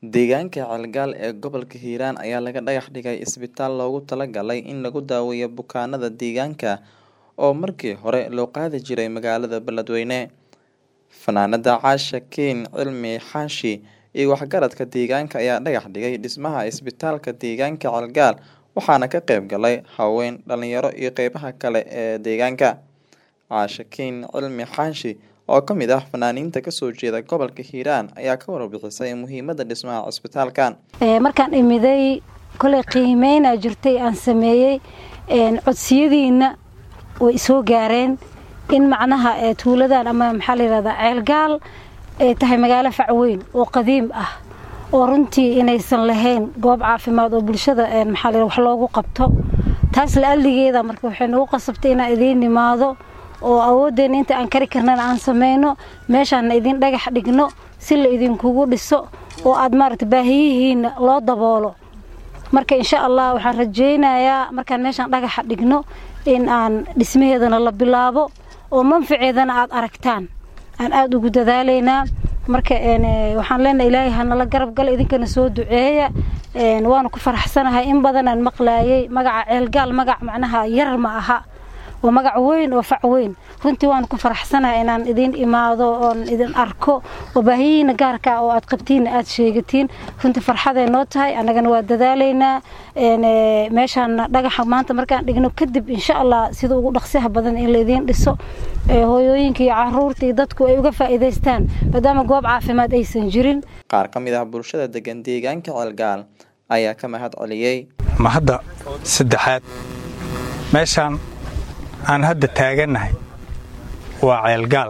Deegaanka Calgal ee gobolka Hiiraan ayaa laga dhagax dhigay isbitaal loogu talagalay in lagu daweeyo bukaanada deegaanka oo markii hore loo qaadi jiray magaalada Beledweyne. Fanaanada Caasha Kiin Cilmi Xaashi iyo waxgaradka deegaanka ayaa dhagax dhigay dhismaha isbitaalka deegaanka Calgal waxaana ka qayb galay haween, dhalinyaro iyo qeybaha kale ee deegaanka. Caasha Kiin Cilmi Xaashi oo ka mid ah fanaaniinta kasoo jeeda gobolka Hiiraan ayaa ka warbixisay muhiimada dhismaha isbitaalkan. markaan imiday koley qiimeynaa jirtay aan sameeyey codsiyadiina way soo gaareen in macnaha tuuladan ama maxaa la yirahdaa ceelgaal ay tahay magaalo facweyn oo qadiim ah oo runtii inaysan lahayn goob caafimaad oo bulshada maxaa la wax loogu qabto taas la alligeeda marka waxay nagu qasabtay inaan idiin nimaado oo awooddeena inta aan kari karnana aan sameyno meeshaana idin dhagax dhigno si la idinkugu dhiso oo aad maaragta baahiyihiina loo daboolo marka insha allah waxaan rajaynayaa markaan meeshaan dhagaxa dhigno in aan dhismaheedana la bilaabo oo manfaceedana aad aragtaan aan aada ugu dadaalaynaa marka waxaan leenahay ilaahay hanala garab gala idinkana soo duceeya waana ku faraxsanahay in badanaan maqlaayay magaca ceelgaal magac macnaha yar ma aha waa magac weyn oo fac weyn runtii waan ku faraxsanahay inaan idin imaado oon idin arko oo baahiyihiina gaarka oo aad qabtiinna aad sheegatiin runtii farxaday noo tahay annagana waa dadaalaynaa meeshaana dhagaxa maanta markaan dhigno kadib insha allah sida ugu dhaqsiyaha badan in laidiin dhiso hooyooyinka iyo caruurta iyo dadku ay uga faa'iidaystaan maadaama goob caafimaad aysan jirin qaar ka mid ah bulshada degan deegaanka ceelgaal ayaa ka mahad celiyey mahadda saddexaad meeshaan aan hadda taagannahay waa ceelgaal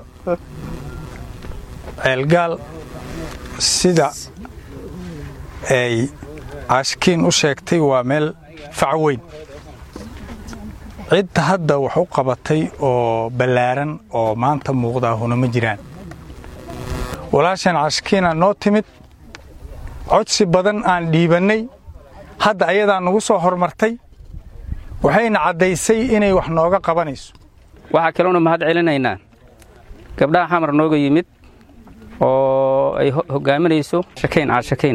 ceelgaal sida ay caashkiin u sheegtay waa meel fac weyn cidda hadda wax u qabatay oo ballaaran oo maanta muuqdaahuna ma jiraan walaashan caashkiina noo timid codsi badan aan dhiibannay hadda ayadaa nagu soo hormartay waxayna caddaysay inay wax nooga qabanayso waxaa kaloona mahad celinaynaa gabdhaha xamar nooga yimid oo ay hoggaaminayso shakayn caashakayn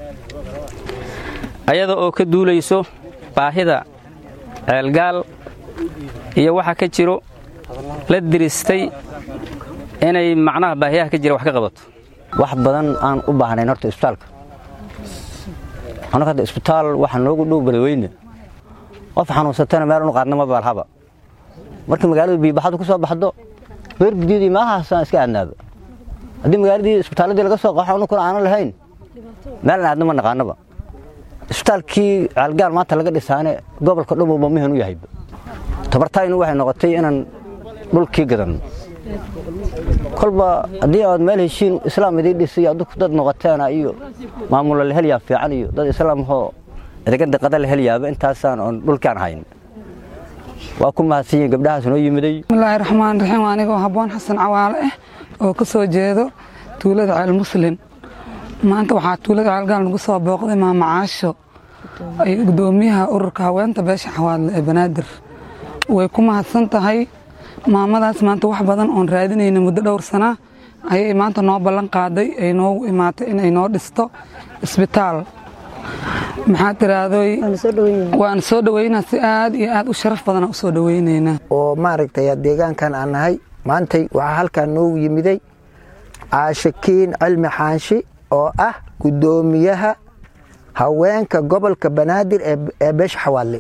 ayada oo ka duulayso baahida ceelgaal iyo waxa ka jiro la diristay inay macnaha baahiyaha ka jira wax ka qabato wax badan aan u baahnayn horta isbitaalka annaga hadda isbitaal waxa noogu dhow beledweyne qof xanuunsatana meel unu qaadna ma baalhaba markii magaalada biibaxadu ku soo baxdo beer gudyadii maahaasaan iska aadnaaba haddii magaaladii isbitaalladii laga soo qaxo anukuna aanan lahayn meelan aadna ma naqaanaba isbitaalkii caalgaal maanta laga dhisaane gobolka dhamowba mihan u yahayba tabartaaynu waxay noqotay inaan dhulkii gadanno kolba haddii aad meel heshiin islaam idiin dhisay adduku dad noqoteena iyo maamulla la helyaa fiican iyo dad islaamhoo edegada qada la helyaaba intaasaan oon dhulkaan hayn waa ku mahadsanyiin gabdhahaas noo yimiday bismillaahi raxmaan raxiim anigoo habboon xasan cawaale ah oo ka soo jeedo tuulada ceel muslin maanta waxaa tuulada ceelgaal nagu soo booqday maama caasho ay gudoomiyaha ururka haweenta beesha xawaadle ee banaadir way ku mahadsan tahay maamadaas maanta wax badan oon raadinayna muddo dhowr sana ayay maanta noo ballan qaaday ay noogu imaatay inay noo dhisto isbitaal maxaa tiraahdoy waan soo dhoweynaa si aad iyo aad u sharaf badana u soo dhoweynaynaa oo maaragtay deegaankan aan nahay maantay waxaa halkaan noogu yimiday caashakiin cilmi xaanshi oo ah guddoomiyaha haweenka gobolka banaadir ee beesha xawaadle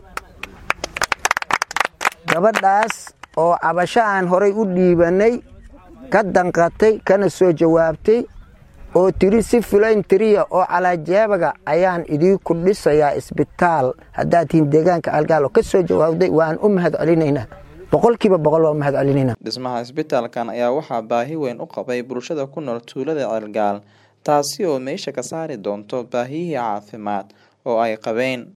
gabadhaas oo cabasho aan horay u dhiibannay ka danqatay kana soo jawaabtay oo tiri si filayn tiriya oo calaajeebaga ayaan idiinku dhisayaa isbitaal haddaad tihiin deegaanka algaal oo ka soo jawaabday waan u mahad celinaynaa boqolkiiba boqol waa u mahad celinaynaa dhismaha isbitaalkan ayaa waxaa baahi weyn u qabay bulshada ku nool tuulada ceelgaal taasi oo meesha ka saari doonto baahiyihii caafimaad oo ay qabeen